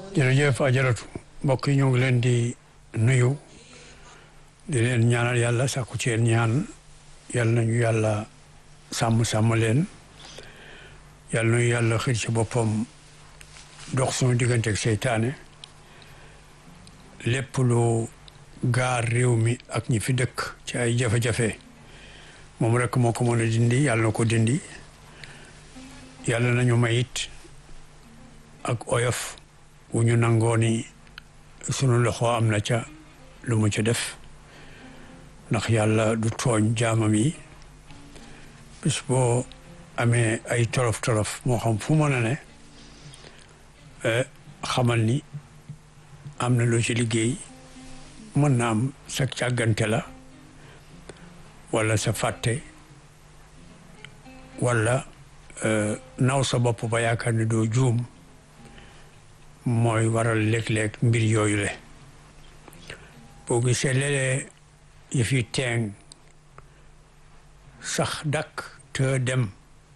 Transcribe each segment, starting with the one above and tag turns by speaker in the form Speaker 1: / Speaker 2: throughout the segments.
Speaker 1: jërëjëf ajaratu mbokk yi ñoo ngi leen di nuyu di leen ñaanal yàlla sàkku ci yéen ñaan yàlla nañu yàlla sàmm sàmm leen yàlla nañu yàlla xir ci boppam dox suñu digganteeg seytaane lépp lu gaar réew mi ak ñi fi dëkk ci ay jafe-jafe moom rek moo ko mën a dindi yàlla na ko dindi yàlla nañu mayit ak oyof wu ñu nangoo ni sunu loxo am na ca lu mu ca def ndax yàlla du tooñ jaamam yi bis boo amee ay torof torof moo xam fu mën a ne xamal ni am na loo ci liggéey mën na am sa càggante la wala sa fàtte wala naw sa bopp ba yaakaar ne doo juum mooy waral léeg-léeg mbir yooyu le boo gisee léeg-léeg yëf yi teeng sax dakk te dem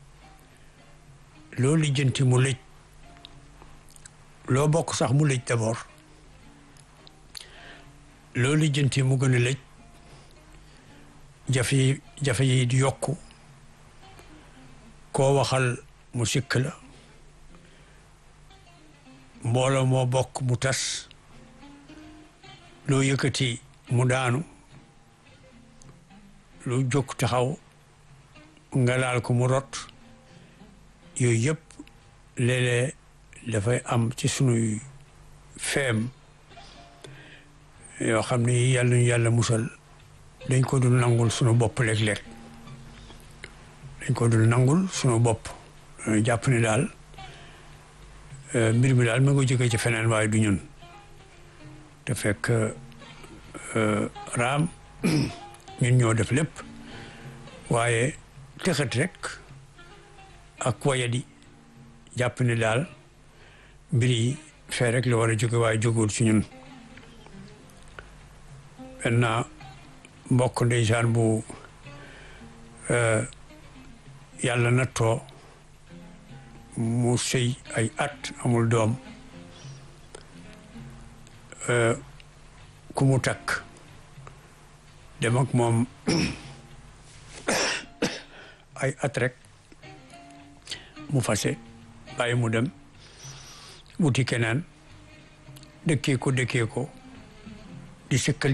Speaker 1: loo lijjanti mu lëj loo bokk sax mu lëj d'abord loo lijjanti mu gën a lëj jafe yi jafe yi di yokku koo waxal mu sikk la mbooloo moo bokk mu tas loo yëkkati mu daanu lu jóg taxaw nga laal ko mu rot yooyu yëpp léeg-léeg dafay am ci sunuy feem yoo xam ne yàlla ñu yàlla musal dañ ko dul nangul sunu bopp léeg-léeg dañ ko dul nangul sunu bopp jàpp ni daal mbir mi daal ma nga jóge ci feneen waaye du ñun te fekk raam ñun ñoo def lépp waaye texat rek ak wayadi jàpp ni daal mbir yi fee rek la war a jóge waaye jógul ci ñun benn mbokk ndeysaan bu yàlla nattoo mu sëy ay at amul doom ku mu takk dem ak moom ay at rek mu fase bàyyi mu dem wuti keneen dëkkee ko dëkkee ko di sëkkal